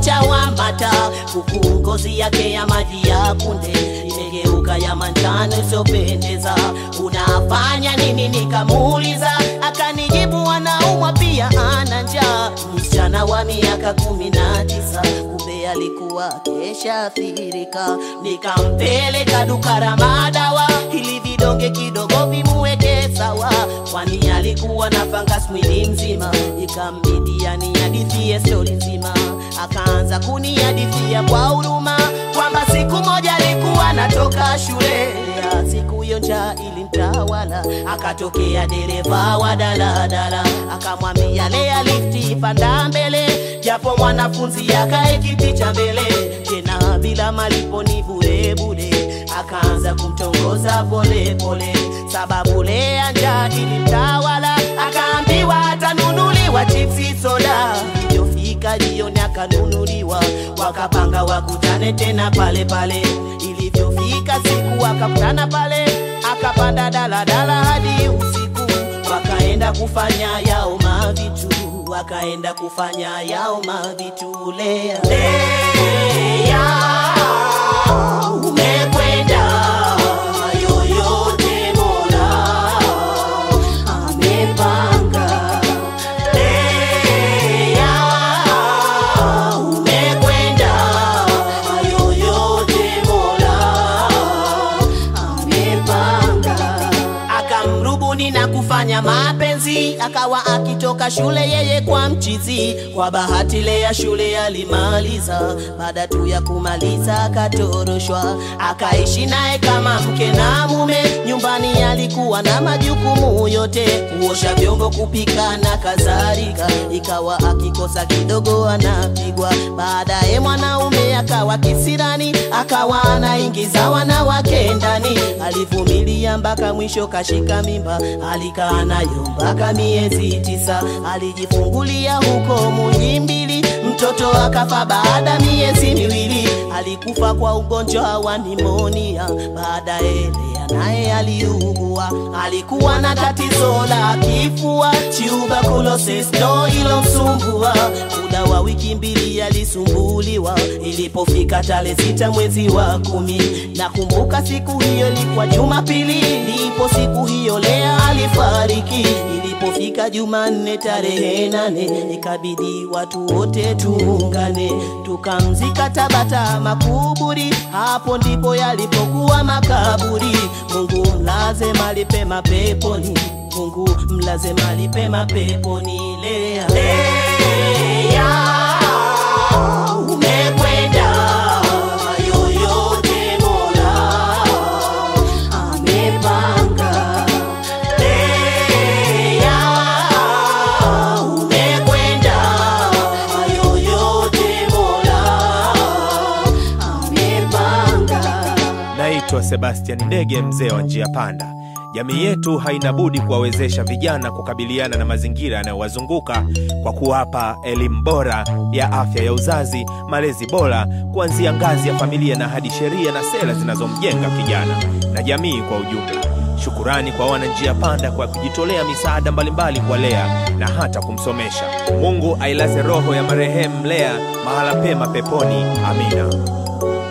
cha wamata, huku ngozi yake ya maji ya kunde imegeuka ya manjano isiyopendeza. Unafanya nini? Nikamuuliza, akanijibu anaumwa pia ana njaa. Msichana wa miaka kumi na tisa kumbe alikuwa keshaathirika. Nikampeleka duka la madawa ili vidonge kidogo vimuweke sawa, kwani alikuwa na fungus mwili mzima. Ikambidi anihadithie stori nzima, akaanza kunihadithia kwa huruma kwamba siku moja alikuwa anatoka shule ya siku hiyo njaa ilimtawala, akatokea dereva wa daladala akamwambia lea lifti panda mbele, japo mwanafunzi akae kiti cha mbele, tena bila malipo ni bure bure. Akaanza kumtongoza pole pole, sababu lea njaa ilimtawala, akaambiwa atanunuliwa chipsi soda. Iliyofika jioni akanunuliwa, wakapanga wakutane tena pale pale. Ilivyofika siku wakakutana pale, akapanda daladala hadi usiku, wakaenda kufanya yao mavitu, wakaenda kufanya yao mavitu. Lea, Lea, umekwenda yoyote Mola amepanga. Lea, umekwenda yoyote Mola amepanga. Akamrubuni na kufanya mapenzi, akawa akitoka shule yeye kwa mchizi. Kwa bahati Lea shule alimaliza, baada tu ya kumaliza akatoroshwa, akaishi naye kama mke na mume. Nyumbani alikuwa na majukumu yote, kuosha vyombo, kupika na kadhalika. Ikawa akikosa kidogo anapigwa. Baadaye mwanaume akawa kisirani, akawa anaingiza wanawake ndani. Alivumilia mpaka mwisho kashika mimba, alikaa nayo mpaka miezi tisa. Alijifungulia huko Muhimbili, mtoto akafa baada miezi miwili. Alikufa kwa ugonjwa wa nimonia. Baadaye Lea naye aliugua, alikuwa na tatizo la kifua, tuberculosis ndo ilomsumbua. Muda wa wiki mbili alisumbuliwa. Ilipofika tarehe sita mwezi wa kumi, nakumbuka siku hiyo ilikuwa Jumapili, ndipo siku hiyo Lea alifariki. Ilipofika Jumanne tarehe nane, ikabidi watu wote tuungane tukamzika Tabata makuburi. Hapo ndipo yalipokuwa makaburi. Mungu mlaze mahali pema peponi, Mungu mlaze mahali pema peponi. Lea, Lea, umekwenda yoyote Mola amepanga. Lea, umekwenda yoyote Mola amepanga. Naitwa Sebastian Ndege, mzee wa njia panda. Jamii yetu haina budi kuwawezesha vijana kukabiliana na mazingira yanayowazunguka kwa kuwapa elimu bora ya afya ya uzazi, malezi bora kuanzia ngazi ya familia na hadi sheria na sera zinazomjenga kijana na jamii kwa ujumla. Shukurani kwa wana njia panda kwa kujitolea misaada mbalimbali kwa Lea na hata kumsomesha. Mungu ailaze roho ya marehemu Lea mahala pema peponi. Amina.